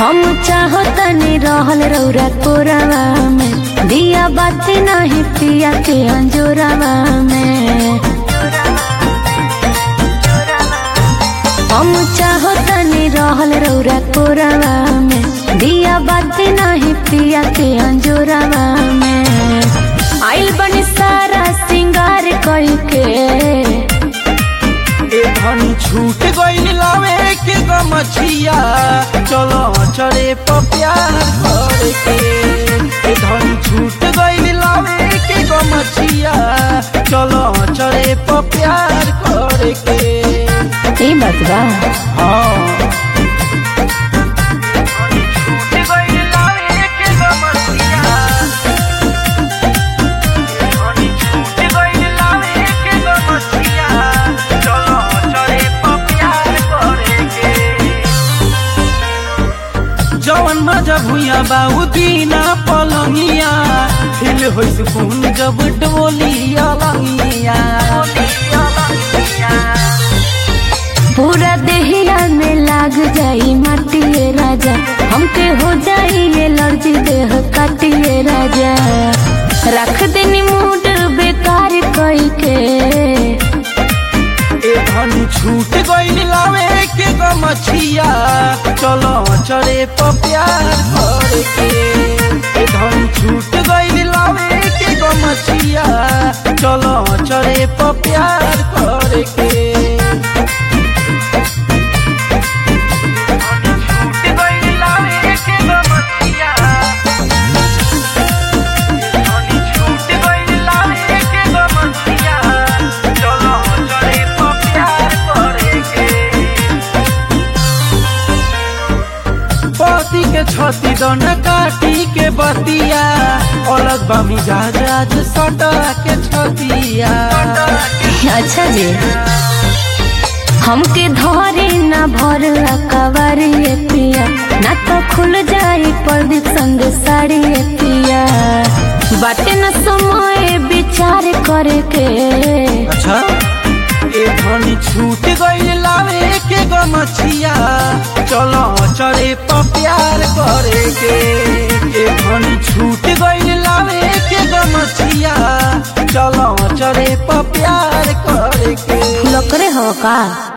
हम चाहतनी रहल रौरा कोरावा में दिया बाती नहीं पिया के अंजोरावा में हम चाहतनी रहल रौरा कोरावा में दिया बाती नहीं पिया के अंजोरावा में आइल बनी सारा सिंगार कई के ए धनी छूट गइल लावे के गमछिया चलो चढ़े पर प्यार करे के ए धनी छूट गइल लावे के गमछिया चलो चढ़े पर प्यार करे के ई बात बा हाँ छूट गइल लावे के गमछिया धनी छूट गइल लावे के गमछिया चलो चढ़े पर प्यार करे के जवन मजा भुइया बाऊ दीना पलंगिया हिल होइ सुकून जब डोलिया लंगिया पूरा देहिया में लाग जाई माटिए राजा हमके हो जाई एलर्जी देह काटिए राजा रख देनी मूड बेकार कई के ए धनी छूट गइल लावे के गमछिया चलो चढ़े पर प्यार करे के ए धनी छूट गइल लावे के गमछिया चलो चढ़े पर प्यार करे के छूट गइल लावे के गमछिया धनी छूट गइल लावे के गमछिया चलो चढ़े पर प्यार करे के पति के छती दन काटी के बतिया अलग बा मिजाज आज सटा के छतिया अच्छा जी हमके धरे ना भर कवरिए पिया ना तो खुल जाई प्रदीप संग साड़ी पिया बाटे न समय विचार करे के अच्छा ए धनी छूट गइल लावे के गमछिया चलो चढ़े पर प्यार करे के ए धनी छूट गइल लावे के गमछिया चलो चढ़े पर प्यार करे के लकरे हो का